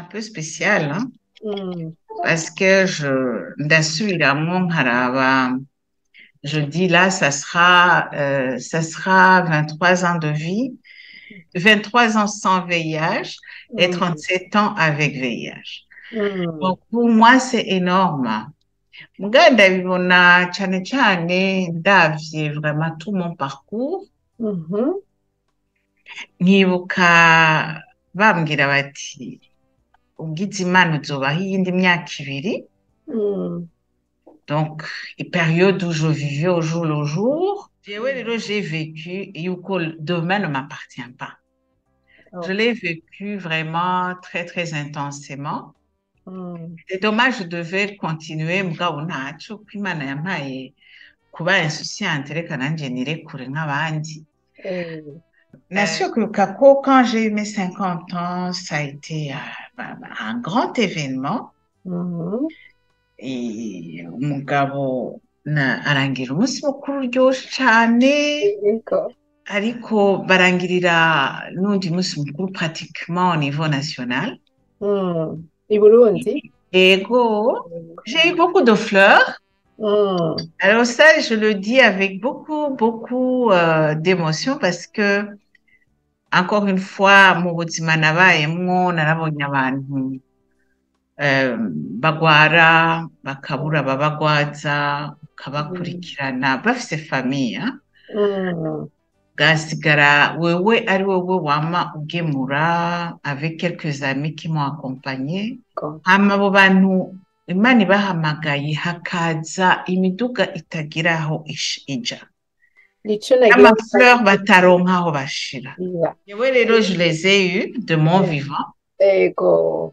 peu spécial, hein, Mm. parce que je ndasubiramwo nkaraba je dis là ça sera euh, ça sera 23 ans de vie 23 ans sans VIH et Mm. 37 ans avec VIH Mm. donc pour moi c'est énorme mugabo ndabibona cyane cyane ndavye vraiment tout mon parcours Mhm. nkibuka bambwira bati ugize imana uzobaho iyindi myaka ibiri Mm. donc période où je vivais au jour le jour jewe rero j'ai vécu yuko demain ne m'appartient pas je l'ai vécu vraiment très très intensément Mm. c'est dommage je devais continuer mugabo ntaco ko imana yampaye kuba insouciante reka nanje nirekure nk'abandi Eh. Kwibuka ko quand j'ai eu mes 50 ans, ça a été euh, bah, bah, un grand événement. Mhm. Et umugabo na arangira umunsi mukuru uryoshye cyane Yego. ariko barangirira n'undi munsi mukuru pratiquement au niveau national. Mm. I Burundi? Ego, j'ai eu beaucoup de fleurs. Mm. Alors ça, je le dis avec beaucoup, beaucoup euh, d'émotion parce que, encore une fois, mu buzima nabayemwo narabonye abantu eh, bagwara bakabura ababagwaza ukabakurikirana bafise famiye Mm. ugasigara wewe ari wowe wama ugemura avec quelques amis qui m'ont accompagné Ko. hama abo bantu imana ibahamagaye hakaza imiduga itagira aho ish- ija Nico nagira n'amafleur bataronka aho bashira kugira. yewe rero je les ai eu de mon Mm. vivant Ego.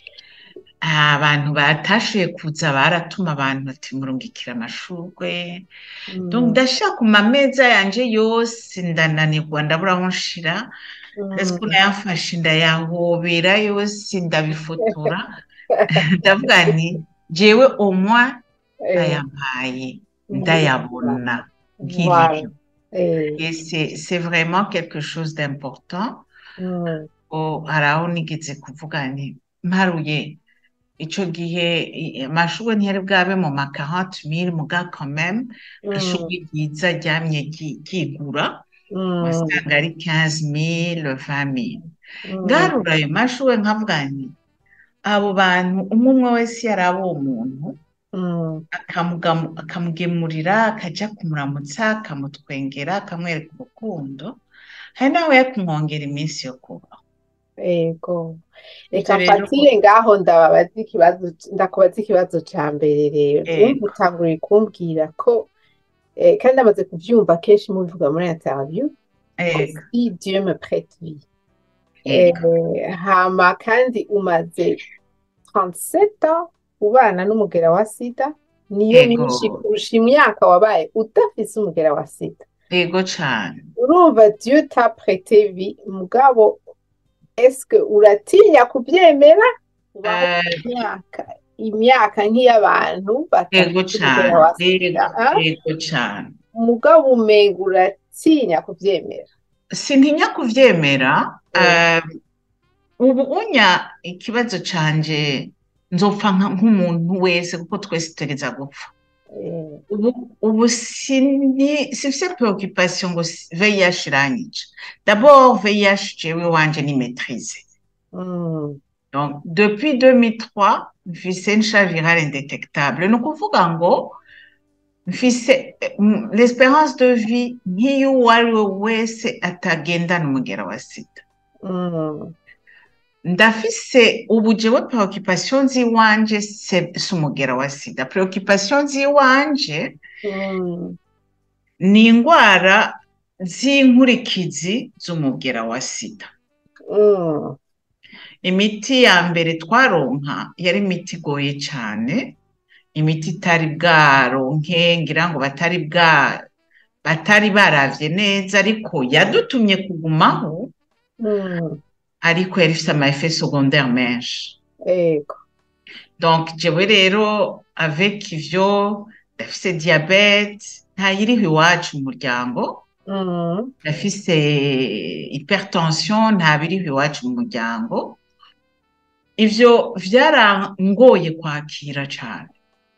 abantu batashoboye kuza baratuma abantu ati murungikira amashurwe Mm. donc ndashaka ku mameza yanje yose ndananirwa ndabura aho nshira ese ko Mm. nayafashe ndayahobera yose ndabifotora ndavuga nti jewe omwa Eh. ayampaye ndayabona Voilà. nk'ibiri Eh. et c'est c'est vraiment quelque chose d'important Mm. o hari aho nigeze kuvuga nti mparuye ico gihe i- amashurwe ntiyari bwabe mu ma 40 mille muga quand même Mm. ishurwe ryiza ryamye ryi- ryigura Mm. wasanga ari 15 mille 20 mille Mm. ngarura ayo mashurwe nkavuga nti abo bantu umwe umwe wese yari abo umuntu Mm. akamugamu- akamugemurira akaja kumuramutsa akamutwengera akamwereka urukundo hari nawe yakumwongera iminsi yo kubaho Ego. Ivyo Reka rero mfatire ngaho ndababaza ikibazo ndakubaza ikibazo ca mbere rero. Ego. Urumva utanguriye kumbwira ko eh, kandi amaze kuvyumva kenshi mubivuga muri interview ko ego si Dieu me prête vie. ego Eh, hama kandi umaze 37 ans ubana n'umugera wa sida niyo Ego. myinshi kurusha imyaka wabaye udafise umugera wa sida. ego cane urumva Dieu t'a prêté vie mugabo eske uratinya kubyemera ubaho Eh, imyaka imyaka nk'iy'abantu ego badafite cane umugera wa ego sida ah? ego cane mugabo umenga uratinya kubyemera sintinya kuvyemera Mm. eh, ubu unya ikibazo canje nzopfa nka- nk'umuntu wese kuko twese tutegeza gupfa Eh, ubu ubu sini sifise preoccupation ngo si- VIH iranyica d'abord VIH jewe wanje ni maîtrise mm, donc depuis 2003 mfise nsha virale indetectable ni ukuvuga ngo mfise mm, l'espérance de vie nk'iy'uwo ari we wese atagendana umugera wa sida mm, ndafise ubu jewe preoccupation ziwanje se- si umugera wa sida preoccupation ziwanje mm, ni indwara z'inkurikizi z'umugera wa sida mm, imiti ya mbere twaronka yari imiti igoye cyane imiti itari bwaronke ngira ngo batari bwa batari baravye neza ariko yadutumye kugumaho mm, ariko yari ifite ama effet secondaire menshi ego donc jewe rero avec ivyo ndafise diabete ntayiriho iwacu mu muryango mm, ndafise hypertension ntabiriho iwacu mu muryango ivyo vyarangoye kwakira cane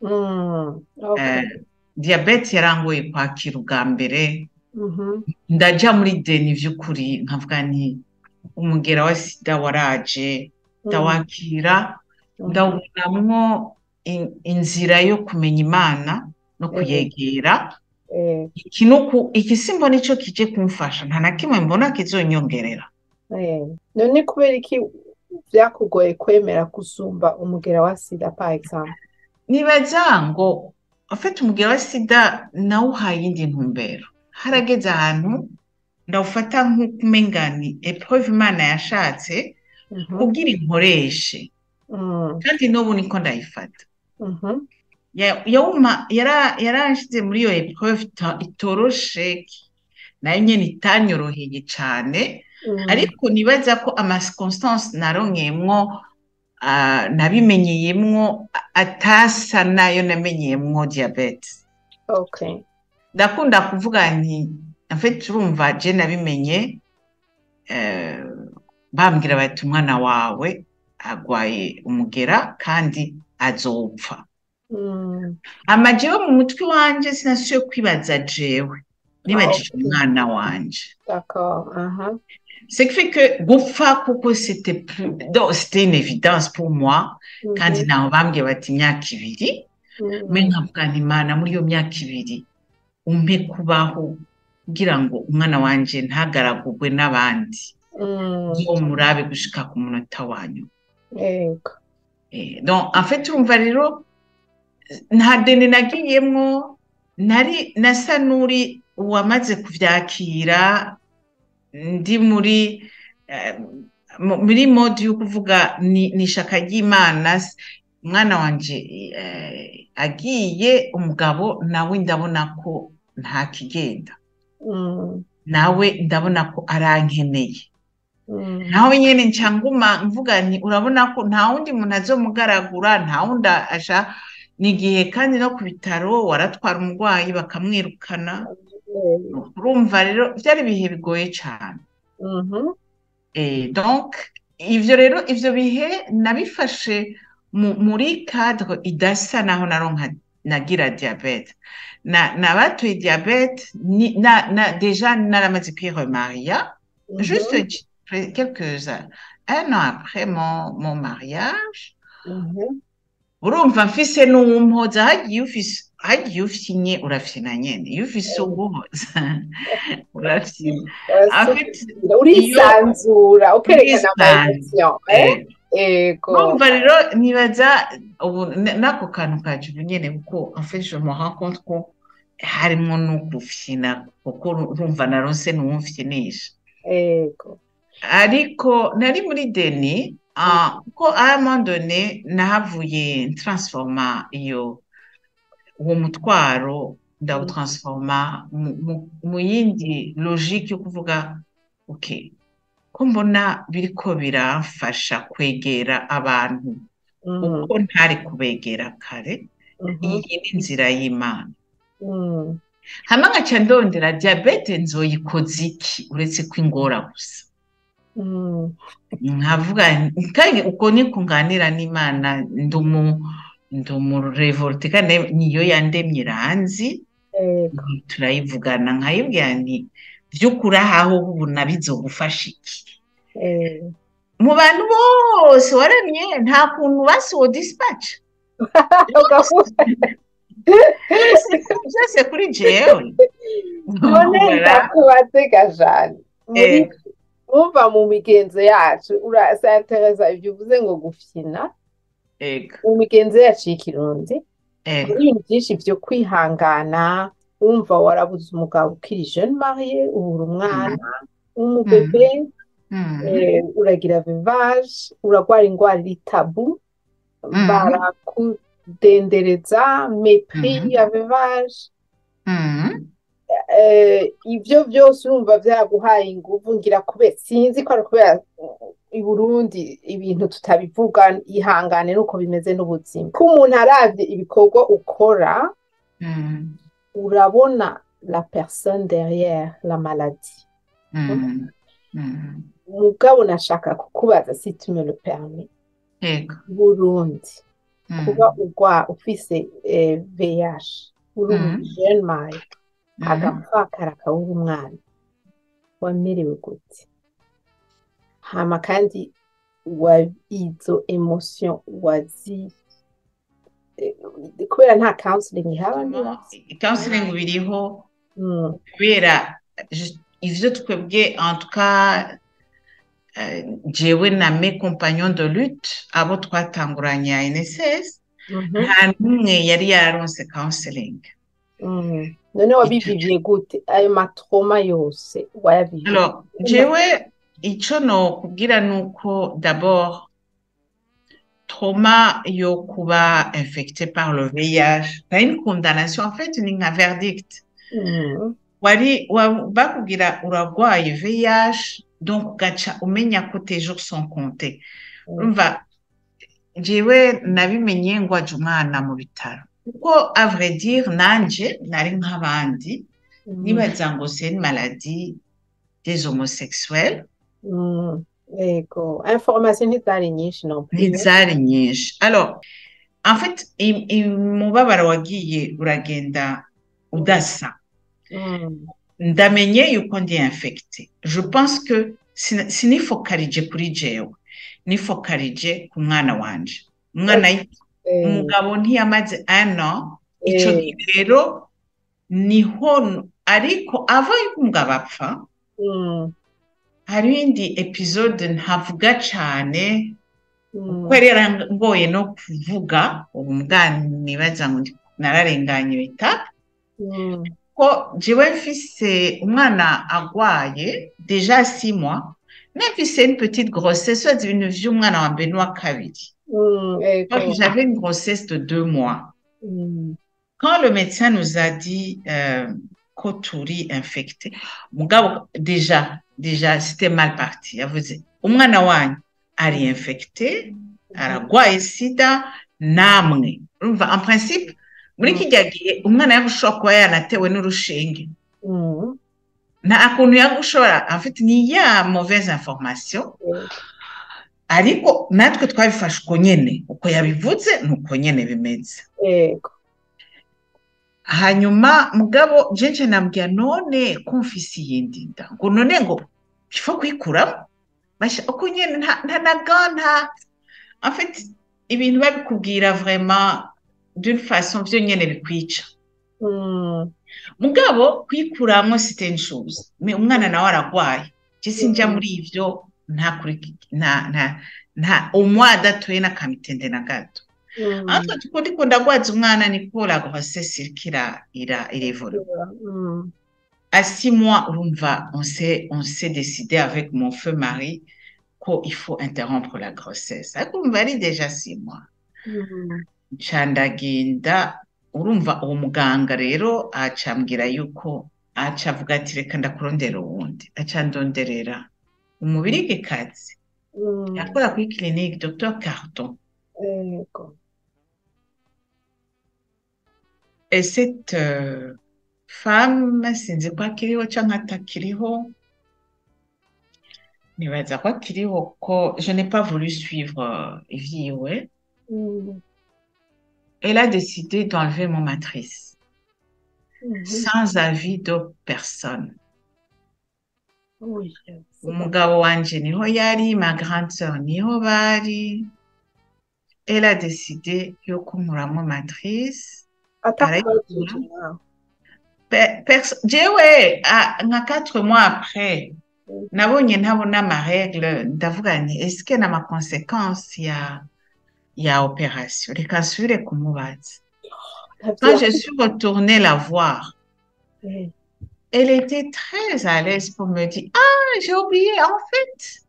Mm, okay. Eh, diyabete yarangoye kwakira ubwa mbere Mhm, ndaja muri deni vy'ukuri nkavuga nti umugera wa sida waraje mm, ndawakira mhm, ndawubonamwo in- inzira yo kumenya imana no eh, kuyegera eh, iki nuku iki simba nico kije kumfasha nta na kimwe mbona kizonyongerera eh. None kubera iki vyakugoye kwemera gusumba umugera wa sida par exemple? nibaza ngo afite umugera wa sida nawuhaye iyindi ntumbero harageze ahantu ndawufata nk'ukumenga ni epreuve imana yashatse Mhm, kugira inkoreshe mm, kandi n'ubu niko ndayifata mhm, Ya- yawuma yara- yaranshyize muri iyo epreuve ita- itoroshe nayo nyene itanyoroheye cane mm, ariko nibaza ko ama circonstance narongeyemwo ah, nabimenyeyemwo a- atasa nayo namenyeyemwo diabete okay. ndakunda kuvuga nti afite urumva je nabimenye eh, bambwira bati umwana wawe agwaye umugera kandi azopfa Mm, ama jewe mu mutwe wanje sinasubiye kwibaza jewe ah, nibajije okay. umwana wanje D'accord. aha. ce qui fait que gupfa kuko c'était plus donc c'était une évidence pour moi kandi Mhm, naho bambwiye bati imyaka ibiri me mm, nkavuga nti mana muri iyo myaka ibiri umpe kubaho kugira ngo umwana wanje ntagaragurwe n'abandi mm, ngo murabe gushika ku munota wanyu yego. Eh, donc en fait urumva rero nta deni nagiyemwo nari nasa n'uri uwamaze kuvyakira ndi muri eh, mu- muri mode yo kuvuga ni, ni ishaka ry'Imana s- umwana wanje eh, agiye umugabo nawe ndabona ko nta kigenda Mm, nawe ndabona ko arankeneye mm, nawe nyene nca nguma mvuga nti urabona ko nta wundi muntu azomugaragura nta wundi asha ni igihe kandi no ku bitaro waratwara umurwayi bakamwirukana yego. urumva rero byari ibihe bigoye cyane Mhm, Eh, donc ivyo rero ivyo bihe nabifashe mu, muri cadre idasa naho naronka nagira diabete na nabatuye diabete ni, na, na deja naramaze kwiremariya mhm, juste j- quelques un an après mon, mon mariage mhm. urumva mfise n'uwumpoza hagiye ufise hagiye ufyinye urafyina nyene iyo ufise uguhoza urafyina afite Urasubira, urisanzura ukerekana ama emotion eh? eh, Ego. urumva rero nibaza ubu n- n'ako kantu kaje ubu nyene kuko en fait je me rends compte ko harimwo no gufyina kuko urumva naronse n'uwumfyinisha Ego. ariko nari muri deni ah, kuko à un moment donné nahavuye transforma iyo uwo mutwaro ndawutransforma mu, mu, mu yindi logique yo kuvuga ok ko mbona biriko biramfasha kwegera abantu Mm, uko ntari kubegera kare mhm, iyi ni inzira y'Imana mm. hama nkaca ndondera diabete nzoyikoza iki uretse ko ingora gusa Mm, nkavuga nti- kandi uko niko nganira n'Imana ndumu ndumurevolte kandi niyo yandemye iranzi ego. turayivugana nkayibwira nti vy'ukuri ahaho ubu bizogufasha iki Eh. mu bantu bose waremye nta kuntu basiwo dispatch Ugavuga byose kuri jewe none ndakubaze gajani muri Eh. wumva mu migenzo yacu urasantereza ibyo uvuze ngo gufyina ego mu migenzo yacu y'ikirundi ego hari ibintu byinshi byo kwihangana wumva warabuze umugabo ukiri jeune marié ubura umwana w'umubebe Mm. eh, uragira vivage uragwara indwara iri tabu Mhm. barakudendereza mepris Mhm. ya vivage Mm. eh, ibyo byose urumva byaguhaye inguvu ngira kubera sinzi ko ari kubera uh, i Burundi ibintu tutabivuga ihangane nuko bimeze n'ubuzima ko umuntu aravye ibikorwa ukora Mm. urabona la personne derrière la maladie Mm. Mm. mugabo nashaka kukubaza si tu me le permets yego burundi Mm. kuba ugwa ufise eh, VIH uri Mhm. umujene mayi Mhm. agapfakara akabura umwana wamerewe gute hama kandi wa izo emotion wazi eh, kubera nta counseling ihaba niba counseling biriho Mm, kubera je- ivyo twebwe en tout cas eh, jewe na mes compagnons de lutte abo twatanguranye ya NSS mhm, nta n'umwe yari yararonse counseling mm. none wabiviviye gute ayo matroma yose wayaviviye alors jewe ico nokubwira nuko d'abord trauma yo kuba infecté par le VIH pas une condamnation en fait ni nka verdict Mm, wari wa- bakubwira uragwaye VIH donc ugaca umenya ko tes jours sont comptés mm, urumva jewe nabimenye ngwaje umwana mu bitaro kuko à vrai dire nanje nari nk'abandi mm, nibaza ngo c'est une maladie des homosexuels mm. Yego information ntizari nyinshi non plus ntizari nyinshi alors en fait i- i- umubabaro wagiye uragenda udasa Mm, ndamenye yuko ndi infecté je pense que sina- sinifokarije kuri jewe nifokarije ku mwana wanje umwana y- eh, umugabo ntiyamaze un an ico eh, gihe rero niho ariko ava yuko umugabo apfa mm, hariho indi episode ntavuga cane mm, kuko yari yarangoye no kuvuga ubu mbwa nibaza ngo ndi- nararenganye bita mm, ko jewe mfise umwana agwaye deja six mois mfise une petite grossesse soze ibintu vy'umwana wa mbere n'uwa kabiri mm, yego donc j'avais une grossesse de deux mois Mm, quand le médecin nous a dit euh, ko turi infecté mugabo déjà déjà c'était mal parti yavuze umwana wanyu ari infecté aragwaye sida namwe urumva en principe muri kijya gihe umwana yagushobora kuba yanatewe n'urushinge mm, nta kuntu yagushobora en fait ni ya mauvaise information yego ariko natwe twabifashe uko nyene uko yabivuze ni uko nyene bimeze yego hanyuma mugabo jenje nambwira none ko mfise iyindi nda ngo none ngo ifo kuyikuramo basha uko nyene nta nta na ga nta en fait ibintu babikubwira vraiment d'une façon vyo nyene bikwica Mm, mugabo kuyikuramwo c'était une chose mais umwana nawe aragwaye je sinja muri ivyo nta kuri nta nta nta umwa adatoye n'akamitende na gato mm, ariko tuko ndiko ndagwaza umwana niko la grossesse iriko ira ira irevura mm, à six mois, urumva, on s'est, on s'est décidé avec mon feu mari qu'il faut interrompre la grossesse. Ariko urumva ari déjà six mois. mm, Nca ndagenda, urumva uwo muganga rero aca ambwira yuko aca avuga ati reka ndakurondera uwundi. Aca ndonderera umubirigikazi mm, yakora kuri clinique Dr Carton. yego Et cette euh, femme, sinzi ko akiriho canke atakiriho, nibaza ko akiriho ko je n'ai pas voulu suivre euh, ivyiwe. Mm, Elle a décidé d'enlever mon matrice mhm. sans avis de personne. Oui, c'est Umugabo wanje niho yari, ma grande sœur niho bari. Elle a décidé yo kunkuramwo matrice. atakubajije nawe Pe- perso- jewe ah, nka quatre mois après Mm. nabonye ntabona ma règle ndavuga nti est-ce que na ma conséquence ya ya opération reka nsubire kumubaza quand je suis retournée la voir Eh, elle était très à l'aise pour me dire ah j'ai oublié en fait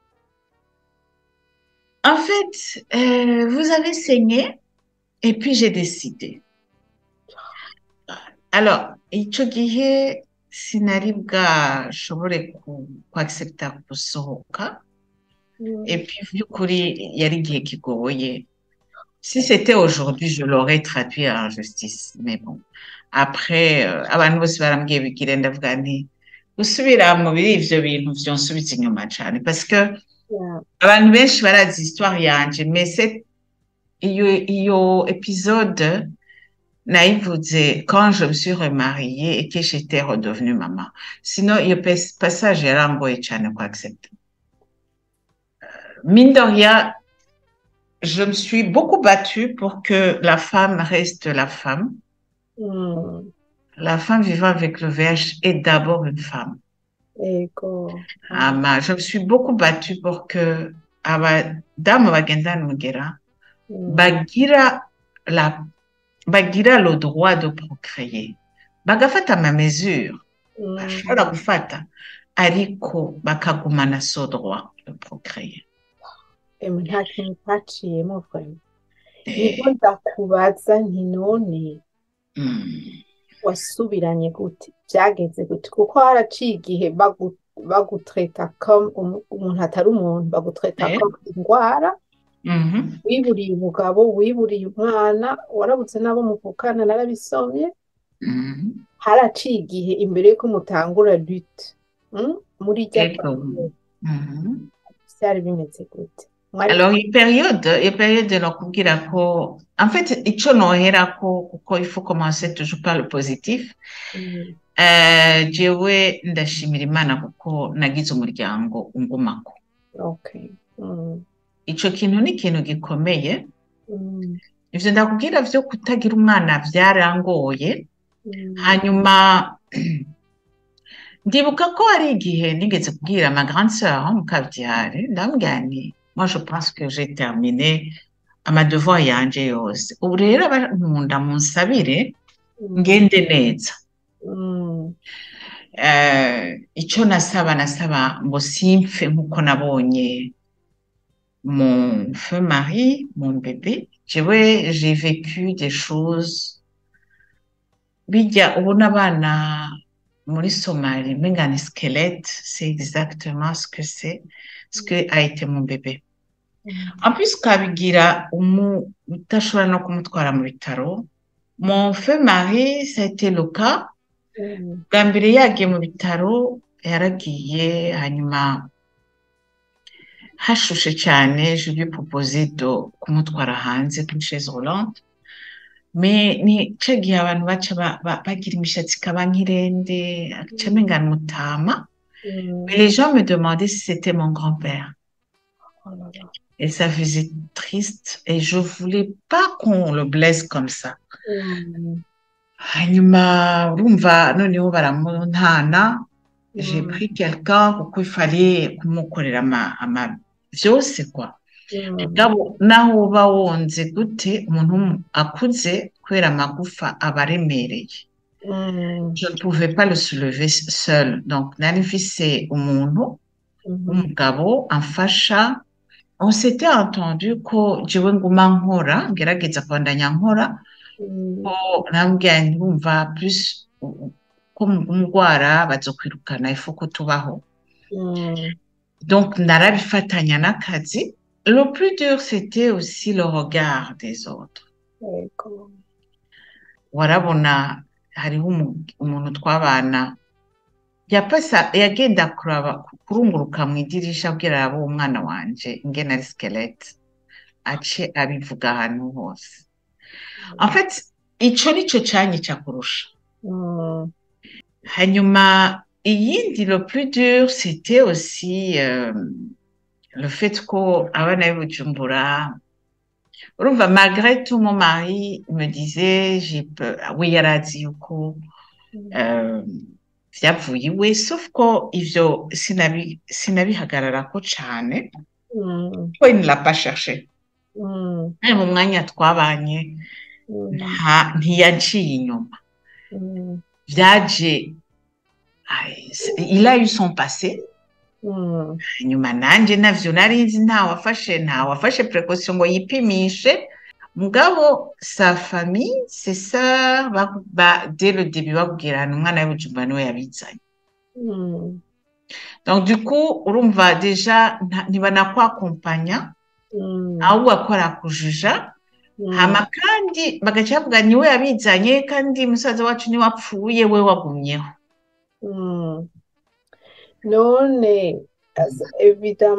en fait euh, vous avez saigné et puis j'ai décidé alors ico gihe sinari bwashobore ku accepta gusohoka mm, et puis vy'ukuri yari igihe kigoye si c'était aujourd'hui je l'aurais traduit en justice mais bon après euh, abantu bose barambwiye bigire ndavuga nti gusubira mu biri ivyo bintu vyonsubiza inyuma cane parce que Yeah. abantu benshi barazi histoire yanje mais c'est iyo iyo épisode nayivuze quand je me suis remariée et que j'étais redevenue maman sinon iyo pas- passage yarangoye cyane ku accepter mine de rien je me suis beaucoup battue pour que la femme reste la femme Mm. la femme vivant avec le VIH est d'abord une femme Ego. Ama, je me suis beaucoup battue pour que abadamu bagendana umugera Mm. bagira la bagira le droit de procréer bagafata ama mesure Mm. bashobora gufata ariko bakagumana so droit de procréer Emwe nta kintu twaciyemo fwe nibwo ndakubaza nti none Mm. wasubiranye gute byagenze gute kuko haraciye igihe bagu- bagutreta comme umu- umuntu atari umuntu bagutreta Eh. comme indwara Mhm. wiburiye umugabo wiburiye umwana warabuze n'abo muvukana narabisomye Mhm. haraciye igihe imbere yuko mutangura lutte mm? muri rya Ego. Mhm. byari bimeze gute Mwari- Alors, iyi période, iyi période nakubwira ko, en fait, ico noherako kuko il faut commencer toujours par le positif. Mm, Eh, jewe ndashimira Imana kuko nagize umuryango ungumako. okay Mm, Ico kintu ni ikintu gikomeye. mm, Ivyo ndakubwira vyo kutagira umwana vyarangoye. mm, Hanyuma ndibuka ko hari igihe nigeze kubwira ma grande sœur mu kavyare ndamubwira nti moi je pense que j'ai terminé amadevoir yanje yose ubu rero abankunda munsabire mm, ngende neza mm, Eh, ico nasaba nasaba ngo simpfe nk'uko nabonye mon feu mari mon bébé jewe j'ai vécu des choses bijya ubona abana muri Somalie umenga ni squelette c'est exactement ce que c'est ce que a été mon bébé mm, en plus ukabigira umu udashobora no kumutwara mu bitaro mon feu mari ça a été le cas mm, bwa mbere yagiye mu bitaro yaragiye hanyuma hashushe cyane je lui ai proposé de kumutwara hanze kuri chaise roulante mais ni ca gihe abantu baca ba- ba- bagira imishatsi ikaba nk'irende aca amengana umutama mm. mais les gens me demandaient si c'était mon grand-père Oh là là. et ça faisait triste et je voulais pas qu'on le blesse comme ça Mm, hanyuma urumva noneho baramuntana j'ai mm, pris quelqu'un kuko il fallait kumukorera ama, ama vyose quoi mm, mugabo naho uba wonze gute umuntu w'umu- akuze kubera amagufa aba aremereye mm, je ne pouvais pas le soulever seul donc nari mfise umuntu mhm, w'umugabo amfasha on s'était entendu ko jewe nguma nkora ngerageza kubandanya nkora mm, ko nambwira nti wumva plus u- ko umugwara bazokwirukana ifu ko tubaho mm, donc narabifatanya n'akazi le plus dur c'était aussi le regard des autres Ego. warabona hariho umu- umuntu twabana yapasa yagenda kuraba kurunguruka mu idirisha abwira abo umwana wanje ingene ari skelete ace abivuga ahantu hose en fait ico nico canyica kurusha Mm, hanyuma iyindi le plus dur c'était aussi euh, le fait ko abana b'i Bujumbura urumva malgré tout mon mari me disait j'ai peur oui yarazi yuko mm, euh, vyavuye iwe sauf ko ivyo sinabi sinabihagararako cane mm, ko il ne l'a pas cherché mm, kandi mu mwanya twabanye mm, nta ntiyanciye inyuma mm, vyaje ay, il a eu son passé mm, hanyuma nanje navyo nari nzi nta wafashe nta wafashe précaution ngo yipimishe mugabo sa famille ses sœurs ba, ba, dès le début bakubwira hano umwana w'ibujumba niwe yabizanye mm, donc du coup urumva deja nta- ntibanakwakompanya mm, ahubwo akora kujuja mm. hama kandi bagaca bavuga niwe yabizanye kandi musaza wacu niwe apfuye we wagumyeho Mm. none as- évidemment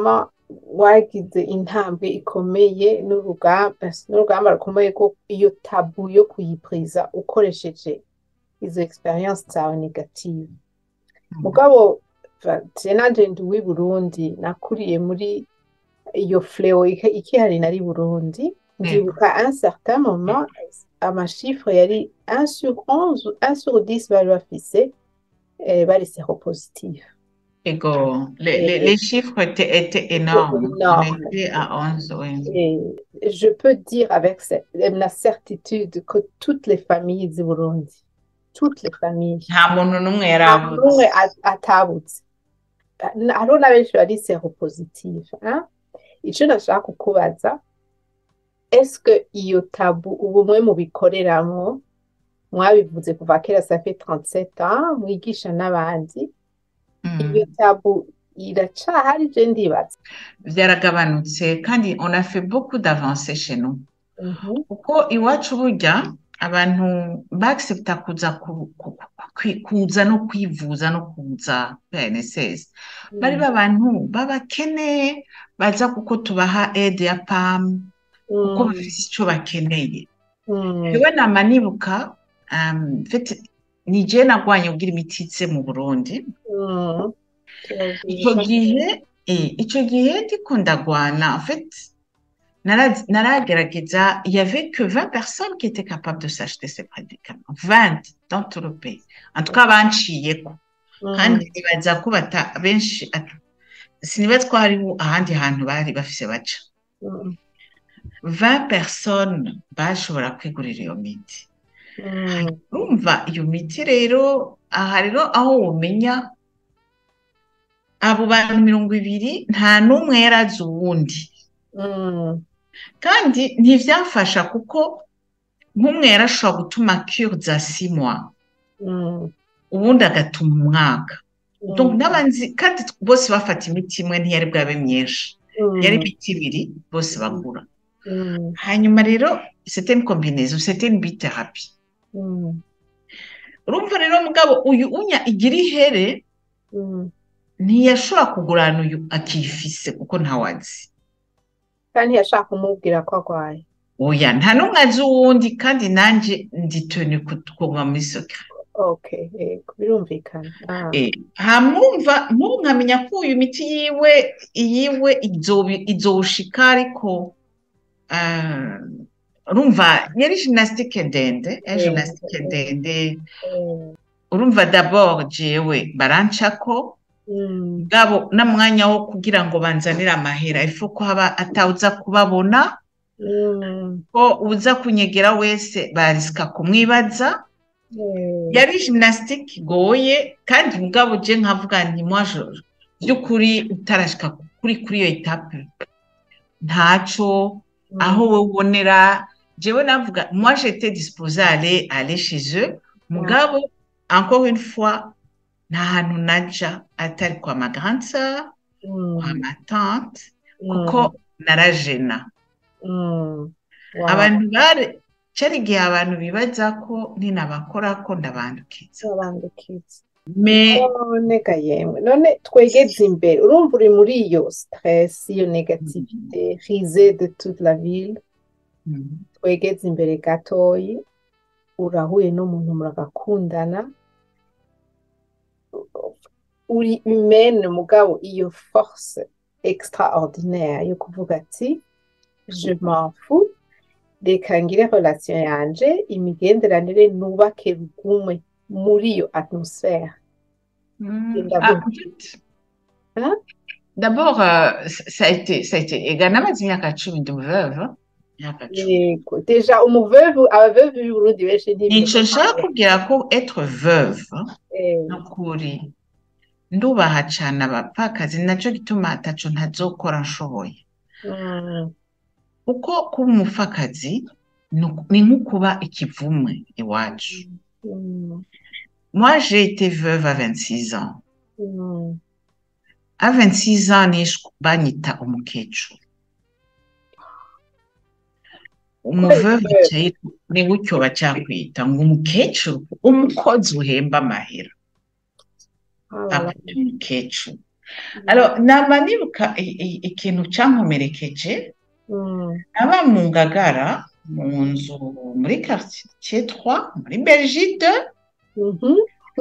wagize intambwe ikomeye n'urugamba n'urugamba rukomeye ko iyo tabu yo kuyipriza ukoresheje izo experience zawe negative mugabo je nanje ndi uw'i Burundi nakuriye muri iyo fleo iki- ikihari nari Burundi ndibuka un certain moment amashifre yari 1 sur 11 1 sur 10 bari bafise eh, bari séropositif Ego, les, les, Et- les chiffres étaient, étaient énormes. énormes. On était à 11, oui. Et je peux dire avec cer- la certitude que toutes les familles du Burundi, toutes les familles, nta muntu n'umwe nta yarabuze n'umwe a- atabutse hariho na benshi bari seropositive hein? icyo nashaka kukubaza eske iyo tabu ubu mwe mubikoreramwo mwabivuze kuva kera ça fait 37 ans mwigisha n'abandi Mm. iyo tabu iracahari je ndibaza byaragabanutse kandi on a fait beaucoup d'avancées chez nous Mhm. kuko iwacu burya abantu bagisipita kuza ku- ku- ku- kuza no kwivuza no kuza PNSS bari babantu b'abakene baza kuko tubaha aide ya PAM kuko Mm. bafite icyo bakeneye Mm. yewe nama nibuka um, mfite ni je nagwanye kugira imiti ize mu Burundi Mm. icyo gihe eh, icyo gihe ndiko ndagwana en fait nara- naragerageza il y avait que 20 personnes qui étaient capables de s'acheter ces médicaments 20 dans tout le pays en tout cas banciyeko kandi nibaza ko bata benshi at- sinibaza ko hariho ahandi hantu bari bafise baca Mm. 20 personnes bashobora kwigurira iyo miti Mm. urumva iyo miti rero aha rero aho womenya abo bantu mirongo ibiri nta n'umwe yari azi uwundi Mm. kandi ntibyafasha kuko nk'umwe yarashobora gutuma cure za six mois Mm. ubundi agatuma umwaka Donc, Mm. n'abanzi kandi bose bafata imiti imwe ntiyari bwabe myinshi Mm. yari imiti ibiri bose bagura Mm. hanyuma rero c'était une combinaison c'était une bithérapie Mm. urumva rero mugabo uyu unya igira ihere Mm. ntiyashobora kugurana uyu akifise kuko ntawazi kandi yashaka kumubwira ko arwaye oya nta n'umwe azi uwundi kandi nanjye nditoni kuguma muri secret okay yego birumvikana Ah. Eh, hamwumva nk'ubu nkamenya ko uyu miti yiwe iyiwe izobi- izowushika ariko ah, urumva yari gymnastique ndende eh, Eh, gymnastique eh. ndende Eh, urumva d'abord jewe barancako mm. bwabo n'umwanya wo kugira ngo banzanire amahera ifu ko haba atawuza kubabona Mm. ko uza kunyegera wese barisika kumwibaza Eh, yari gymnastique igoye kandi mugabo je nkavuga nti moi je by'ukuri utarashika kuri kuri iyo etape ntaco mm. aho wowe ubonera jewe navuga moi j'étais disposée à aller aller chez eux mugabo encore une fois nta hantu naja atari kwa ma grande sœur Mm. kwa ma tante Mm. kuko narajena Mm. Wow. abantu bari cari igihe abantu bibaza ko ninabakora ko ndabandukiza Abandukiza. me none ga yemwe none twegeze imbere urumva uri muri iyo stress iyo negativite risée de toute la ville Mhm. twegeze imbere gatoyi urahuye n'umuntu muragakundana uri humaine mugabo iyo force extraordinaire yo kuvuga ati je m'en fous reka ngire relation yanje imigenderanire nubake rugumwe muri iyo atmosphère Mhm. Genda Ah, vuba. en fait, Hein? d'abord euh, ça a été ça a été ega namaze imyaka cumi ndi veuve imyaka cumi yego deja umuveuve abaveuve b'i Burundi benshi nico ntibizi nshaka kubwira ko être veuve Eh, nukuri ndubaha cane abapfakazi naco gituma ataco ntazokora nshoboye mm, kuko kuba umupfakazi ni uku- ni nko kuba ikivumwe iwacu mm, moi j'ai été veuve à 26 ans mm. à 26 ans nishwe banyita umukecuru umuveuve Kubera acaye ni gutyo bacakwita ngo umukecuru umukozi uhemba amahera Ah, akwita umukecuru Alors, nama nibuka i- i- ikintu cankomerekeje Mm. naba mu ngagara mu nzu muri quartier 3 muri Belgique Mhm.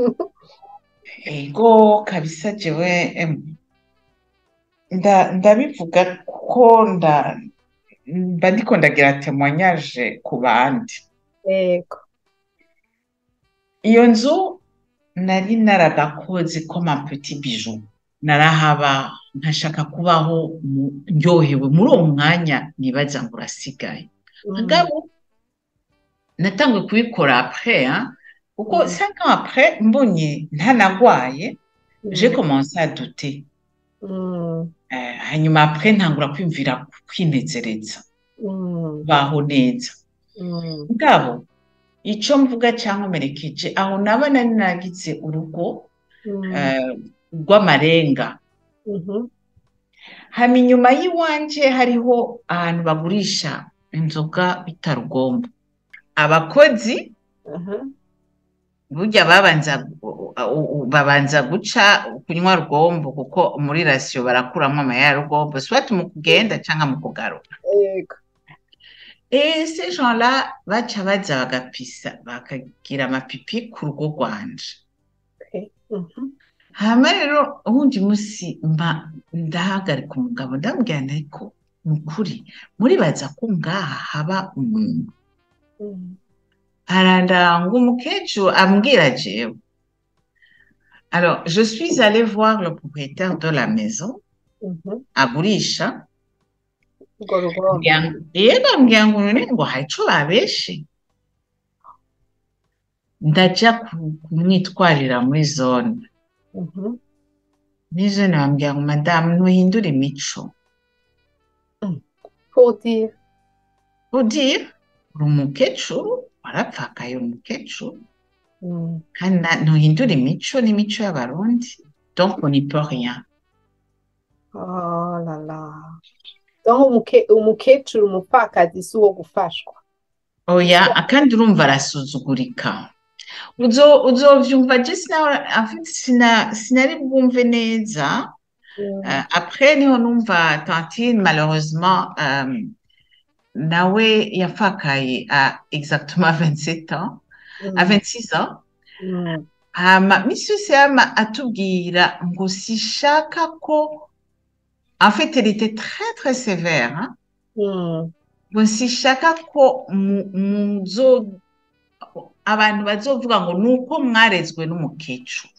ego kabisa jewe em, nda ndabivuga ko nda mba ndiko ndagira témoignage ku bandi Ego. iyo nzu nari naragakoze comme un petit bijou narahaba nkashaka kubaho mu- ndyohewe muri uwo mwanya nibaza ngo urasigaye Mm. mugabo natanguye kubikora après hein, kuko Mm. cinq ans après mbonye ntanagwaye j'ai Mm. commencé à douter Mm. Eh, hanyuma après ntangura kwiyumvira kwinezereza Mm. kubaho neza Mm. mugabo ico mvuga cankomerekeje aho naba nari nagize urugo Mm. eh, rw'amarenga Mhm. hama inyuma y'iwanje hariho ahantu bagurisha inzoga bita rugombo abakozi Aha. burya babanza gu- u- u- babanza guca kunywa rugombo kuko muri rasiyo barakuramo amaya ya rugombo soit mu kugenda cyangwa mu kugaruka Ego. et ces gens-là baca baza bagapisa bakagira amapipi ku rugo rwanje Okay. Mhm. hama rero uwundi munsi mba ndahagarika umugabo ndamubwira nti ariko ni ukuri muribaza ko ngaha haba umuntu Mm. arandanga umukecuru ambwira jewe alors je suis allée voir le propriétaire de la maison Mhm. agurisha Urwo rugombo. ambwira ngo- yego ambwira ngo none ngo hari ico babeshe ndaja ku- kumwitwarira muri zone Mhm. muri zone bambwira ngo madamu ntuhindure imico Pour dire. udire uri umukecuru warapfakaye uri umukecuru Mm. kandi na- ntuhindure imico n'imico y'abarundi donc on n'y peut rien Oh la la. Donc umuke umukecuru umupfakazi si uwo gufashwa. oya kandi urumva arasuzugurika uzo uzovyumva je sina en fait sina sinari bwumve neza Mm. Euh, après niho numva tantine malheureusement euh, nawe yafakaye à exactement 27 ans à Mm. 26 ans Mm. hama misi yose yama atubwira ngo sishaka ko en fait elle était très très sévère hein? Mm. ngo sishaka ko mu- muzo abantu bazovuga ngo ni uko mwarezwe n'umukecuru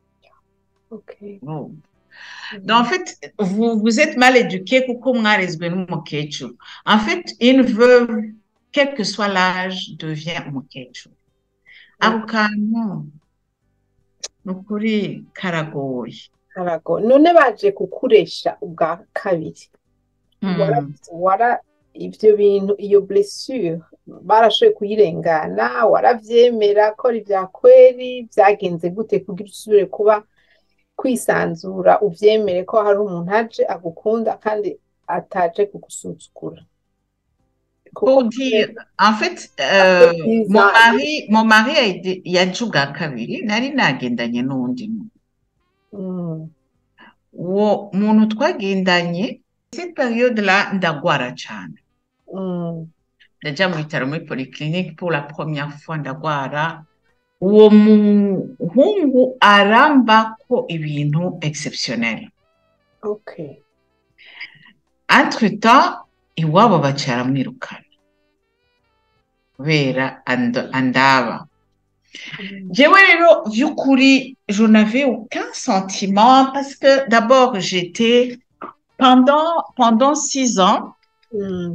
Okay. Oh. Mm. Donc, en fait, vous, vous êtes mal éduqué kuko mwarezwe n'umukecuru. En fait, une veuve, quel que soit l'âge, devient umukecuru. Ako kantu ni ukuri karagoye. Karago. None baje kukuresha ubwa kabiri. Mm. Wara, wara ivyo bintu iyo blessure barashoboye kuyirengana waravyemera ko ari vya kweri vyagenze gute kugira usubire kuba kwisanzura uvyemere ko hari umuntu aje agukunda kandi ataje kugusuzugura Pour dire, en fait, euh, mon mari, mon mari a été, yaje ubwa kabiri, nari nagendanye n'uwundi muntu. Mm, Uwo muntu twagendanye, cette période-là, ndagwara cane. mm, ndaja mu bitaro muri polyclinique pour la première fois ndagwara uwo muhungu arambako ibintu exceptionnel okay. entre temps iwabo baca baramwirukana kubera and- andaba Mm, jewe rero vy'ukuri je n'avais aucun sentiment parce que d'abord j'étais pendant pendant six ans mm,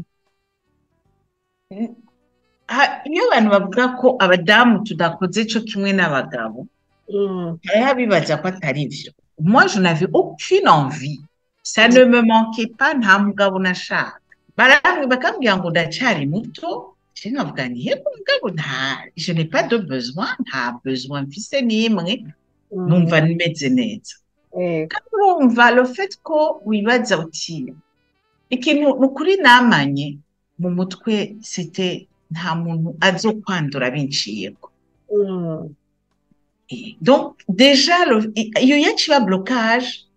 ha- iyo abantu bavuga ko abadamu tudakoze co kimwe n'abagabo mm, hariho abibaza ko atari byo moi je n'avais aucune envie ça ne me manquait pas nta mugabo nashaka baramwe bakambwira ngo ndacyari muto je nkavuga nti yego mugabo nta je n'ai pas de besoin nta besoin mfise n'imwe mm. numva nimeze neza Ego. kandi urumva le fait ko wibaza uti ikintu ni ukuri namanye mu mutwe c'était nta muntu azokwandura binciyeko Mm, Et donc déjà le- iyo yaciba blocage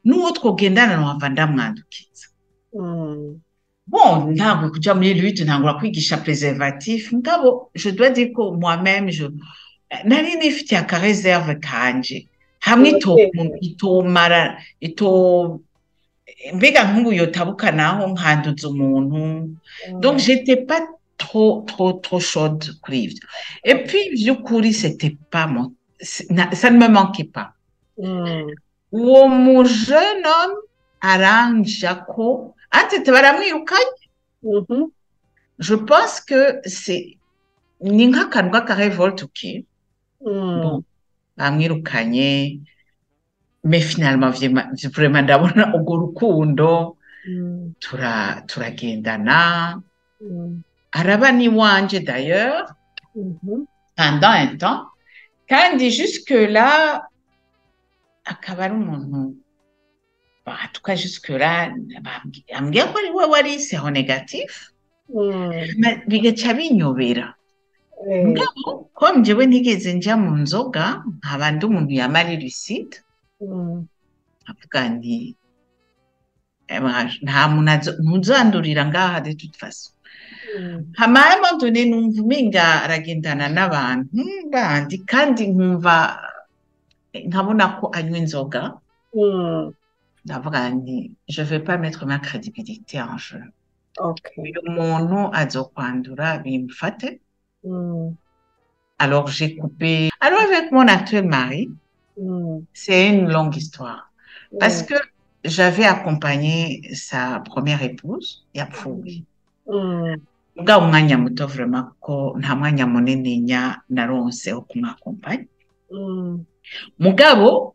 n'uwo twogendana nohava ndamwandukiza Mm. bon ntabwo kuja muri lutte ntangura kwigisha preservatif ngabo je dois dire ko moi-même je nari nifitiye akareserve kanje hamwe ito- Uratekanye. itomara ito mbega nk'ubu yotabuka naho nkanduza umuntu donc j'étais pas trop trop trop chaude kuri ivyo et puis vy'ukuri c'était pas mon c'est- na- ça ne me manquait pas Mm. uwo mu jeune homme aranja ko atete baramwirukanye Mhm. je pense que c'est ni nk'akantu k'akarevolte ki Mm. bon bamwirukanye mais finalement vyema- vraiment ndabona urwo rukundo Mm. tura turagendana Mm. araba n'iwanje d'ailleurs Mhm. pendant un temps kandi jusque là akaba ari umuntu Bon, en tout cas jusque là bambwi- ambwira ko ari we wari seho négatif Mm. ma- bigaca binyobera Eh, mugabo ko njyewe ntigeze nja mu nzoga nkaba ndi umuntu yamara lucide mm. avuga nti "Eh, mwaje, nta muntu azo- ntuzandurira ngaha de toute façon Mm. hama à un moment donné numva umenga aragendana n'abantu bandi kandi nkumva eh, nkabona ko anywa inzoga Mm. ndavuga nti je vais pas mettre ma crédibilité en jeu Okay. uyu muntu azokwandura bimfate Mm. alors j'ai coupé alors avec mon actuel mari Mm. c'est une longue histoire parce Mm. que j'avais accompagné sa première épouse yapfuye Mm. bwa umwanya muto vraiment kuko nta mwanya munini nya naronse wo kumwakompanya Mm. mugabo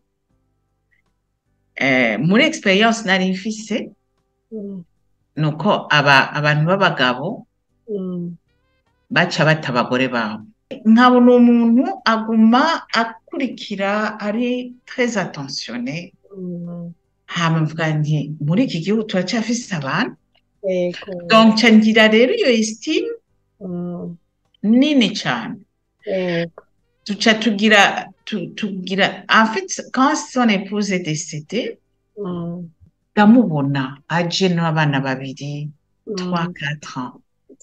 eh, muri experience nari mfise Mm. nuko aba abantu b'abagabo Mm. baca bata abagore babo nkabona umuntu aguma akurikira ari très attentionné Mm. hama mvuga nti muri iki gihugu turacyafise abantu Yego. donc nca ngira rero iyo estime Mm. nini cyane Yego. tuca tugira tu- tugira en fait quand son épouse est décédée Mm. ndamubona aje n'abana babiri Mm. 3-4 ans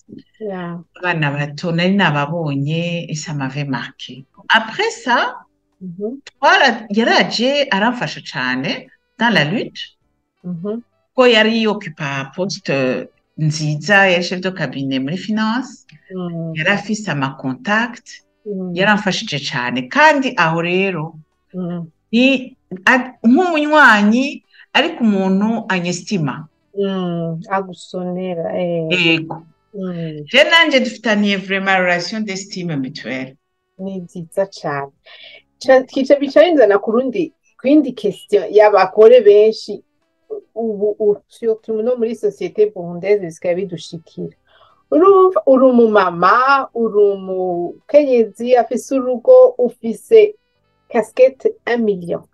Yeah. abana bato nari nababonye et ça m'avait marqué après ça Mhm. twara yaraje aramfasha cyane dans la lutte Mhm. ko yari ocupa poste nziza yari chef de cabinet muri finance Mm. yari afise ama contact Mm. yaramfashije cyane kandi aho rero Mm. ni a- nk'umunywanyi ariko umuntu anyestima Mm. Agusonera. Eh. yego Mm. je nanje dufitaniye vraiment relation d'estime mutuelle Ni nziza cyane. Ca- Kica bica binzana ku rundi ku yindi question y'abagore benshi ubu ubu surtout no muri societe burundaise bisigaye bidushikira. Urumva uri umumama, uri umukenyezi afise urugo, ufise casquette un million.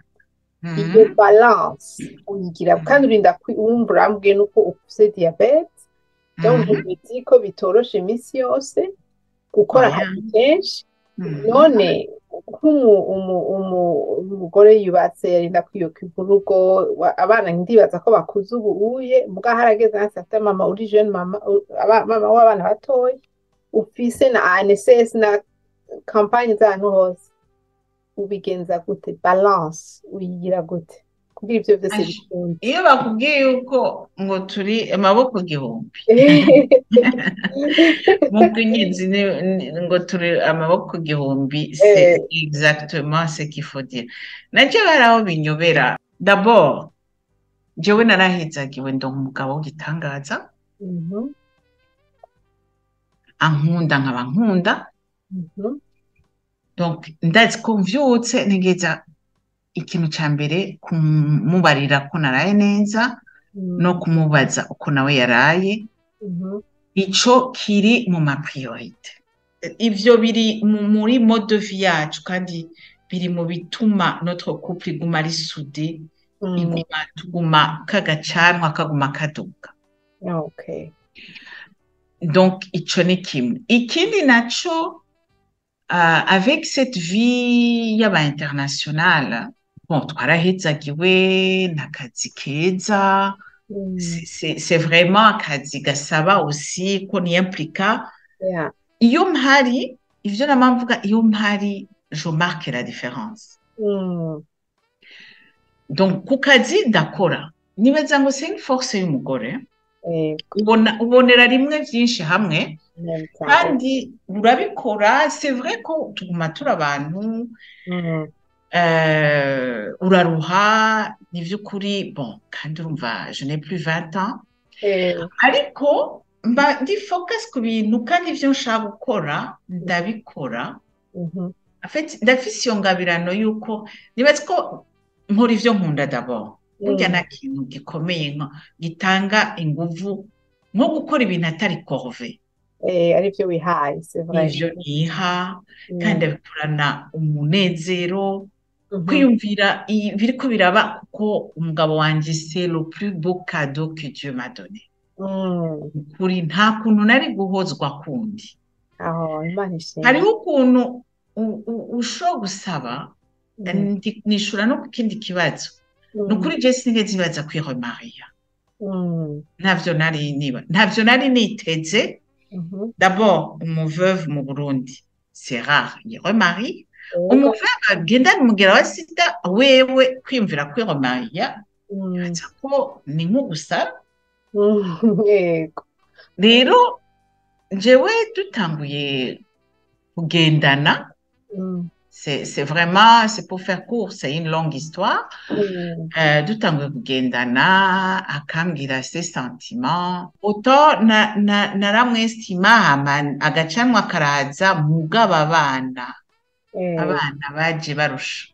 Iyo Mhm. balance uyigira kandi urinda kwi- wumva urambwiye nuko ufise diabete donc Mhm. uzi ko bitoroshe iminsi yose gukora Oya. akazi kenshi Mhm. none nk'umu- umu- umu- umugore yubatse yarinda kwiyokipa urugo wa- abana ndibaza ko bakuze ubu uye mbwa harageze hasi afite mama uri jeune mama u- aba- mama w'abana batoya ufise na ANSS na kampanye z'ahantu hose ubigenza gute balance uyigira gute kugira ivyo vyose Ash. bikunde iyo bakubwiye yuko ngo turi amaboko igihumbi mu bw'inyenzi ni- ni- ngo turi amaboko igihumbi c'est exactement ce qu'il faut dire nacyo hari aho binyobera d'abord jewe narahizagiwe ndonka umugabo w'igitangaza Mhm, ankunda nkaba nkunda mhm, donc ndazi ko mvyutse ntegeza ikintu ca mbere kumubarira ko naraye neza mhm, no kumubaza uko nawe yaraye mhm, ico kiri mu ma priorite ivyo biri mu- muri mode de vie yacu kandi biri mu bituma notre couple iguma ari soudé mhm. iguma tuguma kagacanwa kaguma kaduga Okay. donc ico ni kimwe ikindi naco uh, avec cette vie y'aba internationale bon twarahezagiwe n'akazi keza Mm. c'est c'est- c'est vraiment akazi gasaba aussi ko niyimplika Yeah. iyo mpari ivyo nama mvuga iyo mpari je marque la différence Mm. donc ku kazi ndakora nibaza ngo c'est une force y'umugore Yego. ubona ubonera rimwe vyinshi hamwe Neza. kandi urabikora c'est vrai ko tuguma turi abantu Mm. euh, uraruha ni vy'ukuri bon kandi urumva je n'ai plus 20 ans Eh, ariko mba ndi focus ku bintu kandi ivyo nshaka gukora ndabikora mhm. en fait ndafise iyo ngabirano yuko nibaza ko nkora ivyo nkunda d'abord burya Mm. nta kintu gikomeye nka gitanga inguvu nko gukora ibintu atari corvée Eh, arivyo wihaye c'est vrai. ivyo niha Mm. kandi abikorana umunezero Mhm. kwiyumvira i- biriko biraba kuko umugabo wanje c'est le plus beau cadeau que Dieu m'a donné Mm. ukuri nta kuntu nari guhozwa kundi Aho Imana ishimwe. hariho ukuntu u- u- ushobora gusaba Mm. ndi- nishura no ku kindi kibazo ni Mm. ukuri je sinigeze nibaza kwiremariya Mm. ntavyo nari niba ntavyo nari niteze Mhm. d'abord umuveuve mu Burundi c'est rare yiremarie Yego. umuveuve agendana umugera wa sida wewe kwiyumvira kwiremariya Mm. nibaza ko ni nko gusara Mm. Yego. rero jewe dutanguye kugendana Mm. c'est c'est vraiment c'est pour faire court c'est une longue histoire Mm. Euh, dutanguye kugendana akambwira ses sentiments auto na, na, naramwestima hama agacanwa karaza mugaba abana Eh, abana baje barusha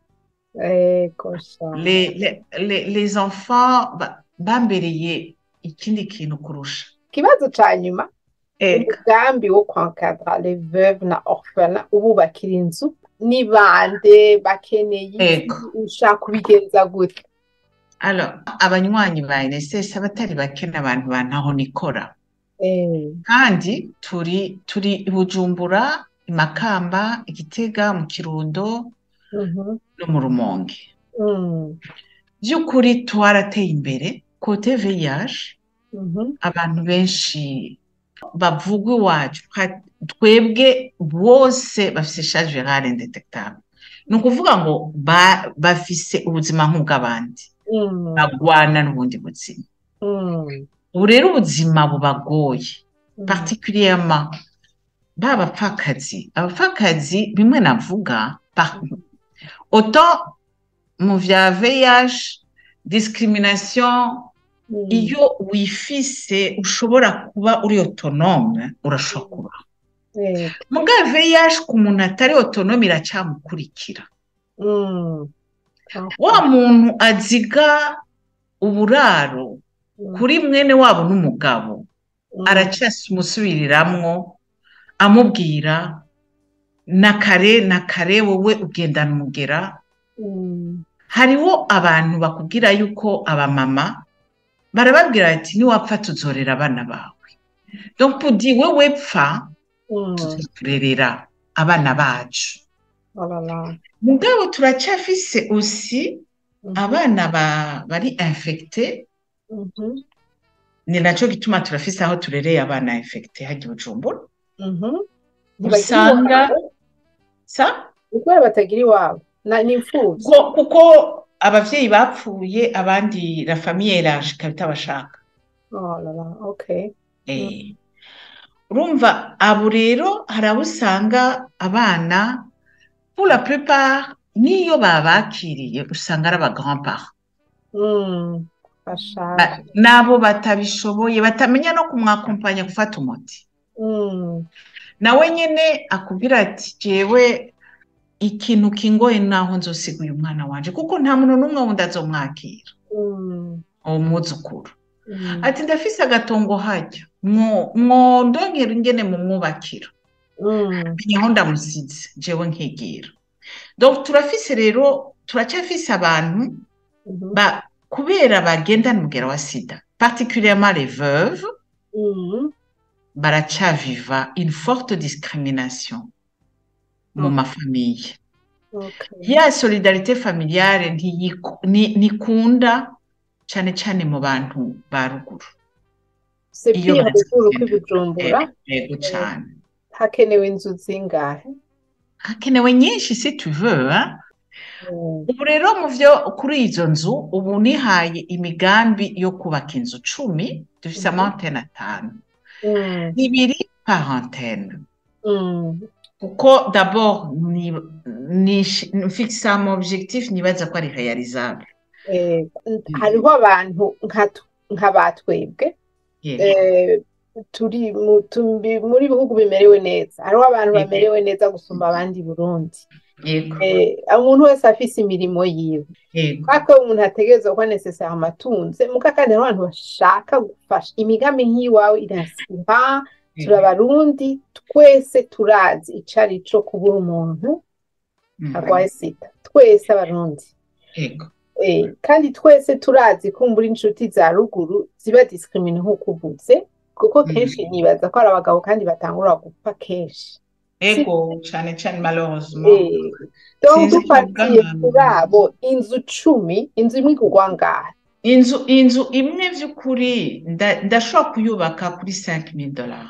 Yego sha. les, les, les, les enfants ba- bambereye ikindi kintu kurusha Ikibazo ca nyuma ega umugambi wo kwankadra les veuves na orphelins ububakira inzu ni bande bakeneye iki? Ego. ushaka kubigenza gute alors abanywanyi ba NSS abatari bake n'abantu bantaho nikora Eh, kandi turi turi i Bujumbura i Makamba i Gitega mu Kirundo mhm, no mu Rumonge mm, by'ukuri twarateye imbere kote VIH mhm, abantu benshi bavuga iwacu ha- twebwe bose bafise charge virale indetectable ni ukuvuga ngo ba- bafise ubuzima nk'ubw'abandi mm, bagwana n'ubundi buzima mm, ubu rero ubuzima bubagoye mm, particulièrement ba bapfakazi abapfakazi bimwe navuga par- autant mu vya VIH discrimination mm, iyo wifise ushobora kuba uri autonome urashobora kuba eh, muga VIH ku muntu atari autonome iracamukurikira mm, wa muntu aziga uburaro mm, kuri mwene wabo n'umugabo mm, aracyasimusubiriramwo amubwira na kare na kare wowe ugendana umugera mm, hariho abantu bakubwira yuko abamama barababwira bati niwapfa tuzorera abana bawe donc pudi wewe pfa mm, tuzakurerera abana bacu oh là là, mugabo turacyafise aussi mhm, abana ba, bari infecte mhm, ni naco gituma turafise aho turereye abana infecte hajya i Bujumbura mhm. Ntibagira usanga iwabo? sa Ni kubera batagira iwabo na ni imfuvyi kuko, kuko abavyeyi bapfuye abandi la famille élargie ikaba itabashaka oh là là, okay Eh, urumva abo rero hari abo usanga abana pour la plupart n'iyo babakiriye usanga ari aba grand parents mm, bashaje n'abo batabishoboye batamenya no kumwakompanya gufata umuti mm, nawe nyene akubwira ati jewe ikintu kingoye naho nzosiga uyu mwana wanje kuko nta muntu n'umwe wundi azomwakira mm, uwo mwuzukuru mm, ati ndafise agatongo hajya mwo mwondongera ingene mumwubakira mm, aho ndamusize jewe nkigira donc turafise rero turacyafise abantu mhm, ba kubera bagendana umugera wa sida particulièrement les veuves mm, baracaviva une forte discrimination mu Mm. mafamiye Okay. ya solidarite familiale ntiyiku- ni- ntikunda cane cane mu bantu ba ruguru c'est iyo pire ruguru bazi kw'i Bujumbura yego cane hakenewe inzu zingahe hakenewe nyinshi si tu veux hein? Mm. ubu rero mu vyo kuri izo nzu ubu nihaye imigambi yo kubaka inzu cumi dufise Mhm. amantene atanu Mm. zibiri par antenne Mm. kuko d'abord ni, ni, mfixe un objectif nibaza ko ari réalisable Eh, hariho abantu nka tu- nka batwebwe yego eh, turi mu tumbi- muri bihugu bimerewe neza hariho abantu Yego. bamerewe neza gusumba abandi i Burundi yego Eh, umuntu wese afise imirimo yiwe yego ariko umuntu ategerezwa kuba necessaire amatunze muga kandi hariho abantu bashaka gufasha imigambi nk'iyiwawe irasira turi abarundi twese turazi ico ari co kubura umuntu Mhm. arwaye sida twese abarundi yego Eh, kandi twese turazi kumbura inshuti za ruguru ziba discrimine nk'uko uvuze kuko kenshi Mhm. nibaza ko ari abagabo kandi batangura gupfa kenshi yego cane cane malheureusement Eh, donc Sinzi dufatiye kuvuga- kuri abo inzu cumi inzu imwe igurwa ngahe inzu inzu imwe vy'ukuri nda- ndashobora kuyubaka kuri 5000 dollars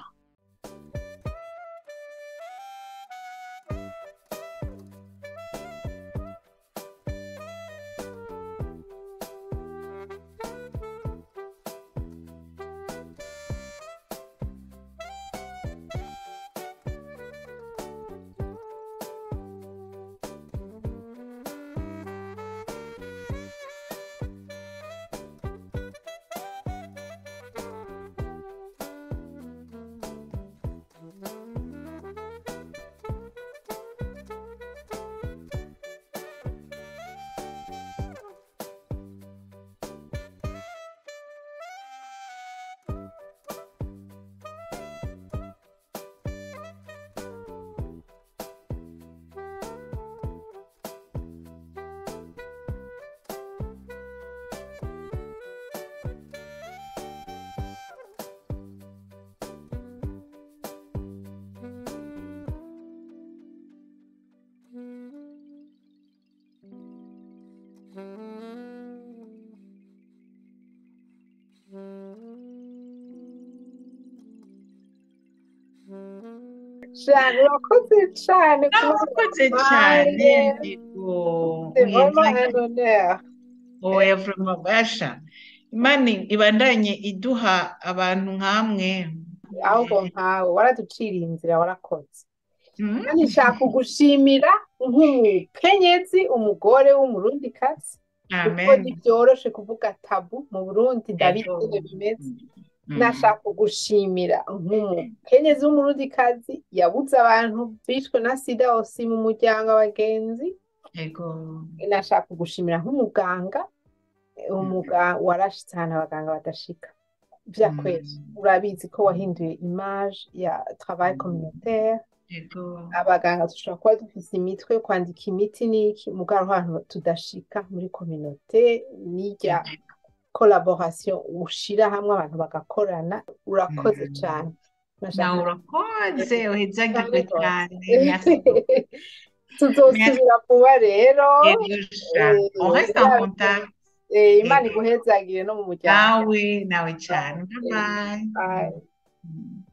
cane urakoze cane Murakoze cane yego c'est vraiment Oya, un honneur oya vraiment basha imana ibandanye iduha abantu nk'amwe ahubwo nkawe waraduciriye inzira warakoze Mhm. kandi nshaka kugushimira nk'umukenyezi umugore w'umurundikazi kuko amen ntibyoroshe kuvuga tabu mu burundi ndabizi Yego. ingene bimeze Mhm. nashaka kugushimira nk'umukenyezi w'umurundikazi yabuze abantu bishwe na sida osi mu muryango abagenzi yego nashaka kugushimira nk'umuganga umuga warashitse ahantu abaganga badashika vyakweli Mhm. urabizi ko wahinduye image ya travail communautaire yego abaganga dushobora kuba dufise imitwe yo kwandika imiti n'iki mugabo ahantu tudashika muri communauté n'irya collaboration ushira hamwe abantu bagakorana urakoze Mhm. cane nawe urakoze uhezagirwe cyane tuzosubira vuba rero Yego sha. Eh, on reste en contact Eh, imana iguhezagire no mu muryango nawe nawe cyane bye bye Bye. Mhm.